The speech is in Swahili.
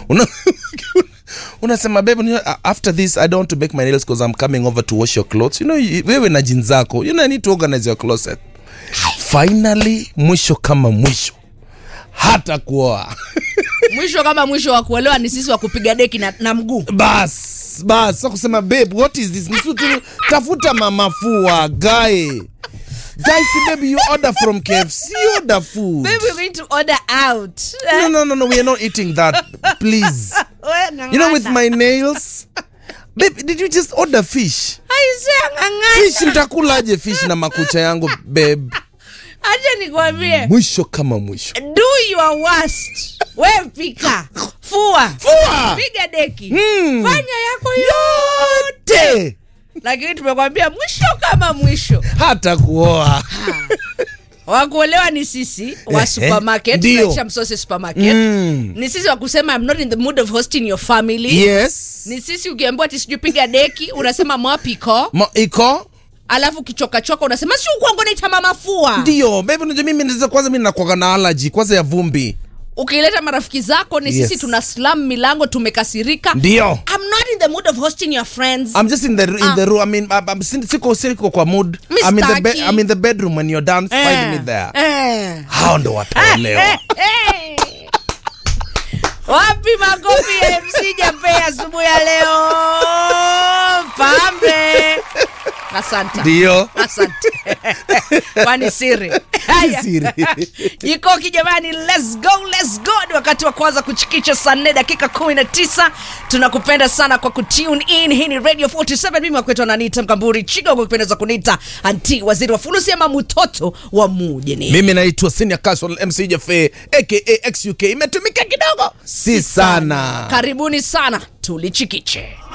Una- unasema babe you know, after this i don't want to make my nails because i'm coming over to wash your clothes you know you- wewe na jeans zako you know i need to organize your closet finally mwisho kama mwisho hata kuoa mwisho kama mwisho wa kuolewa ni sisi wa kupiga deki na, na mguu bas bas sa kusema babe what is this Nisu tu tafuta mamafua guy guy si baby you order from kfc you order food Baby, we're going to order out no no no no we are not eating that please We, you know with ng'ang'ana. my nails babe did you just order fish Aisee, ng'ang'ana. fish nitakulaje fish na makucha yangu babe acha nikwambie mwisho kama mwisho do your worst we pika fua Fua! piga deki Mm. fanya yako yote te lakini tumekwambia mwisho kama mwisho hata kuoa wakuolewa ni sisi wa Ehe, supermarket ndio. tunaisha msose supermarket Mm. ni sisi wa kusema I'm not in the mood of hosting your family yes ni sisi ukiambiwa ati sijui piga deki unasema mwapiko Ma, iko alafu kichokachoka unasema si ukwango naita mamafua ndio babe unajua mimi naweza kwanza mimi nakwaga na allergy kwanza ya vumbi ukileta marafiki zako ni Yes. sisi tuna slam milango tumekasirika ndio I'm not in the mood of hosting your friends I'm just in the in Ah. the room. I mean, I'm, I'm sin- siko siko kwa mood. I'm in the bed. Mistaki. I'm in the bedroom when you're done. Find me there. Eh. Hao ndo wataolewa. Eh. wapi makofi ya mc jape asubuhi ya leo pambe asante Ndio. asante kwani siri Haya. Siri. ikoki jamani let's go let's go ni wakati wa kwanza kuchikisha saa nne dakika kumi na tisa tunakupenda sana kwa kutune in hii ni radio 47 mimi wakwetu ananiita mkamburi chigo kwa kupendeza kunita anti waziri wa fulusi ama mtoto wa mujini Mimi naitwa Senior Casual MC Jafe aka XUK. Imetumika kidogo. Si sana. karibuni sana tulichikiche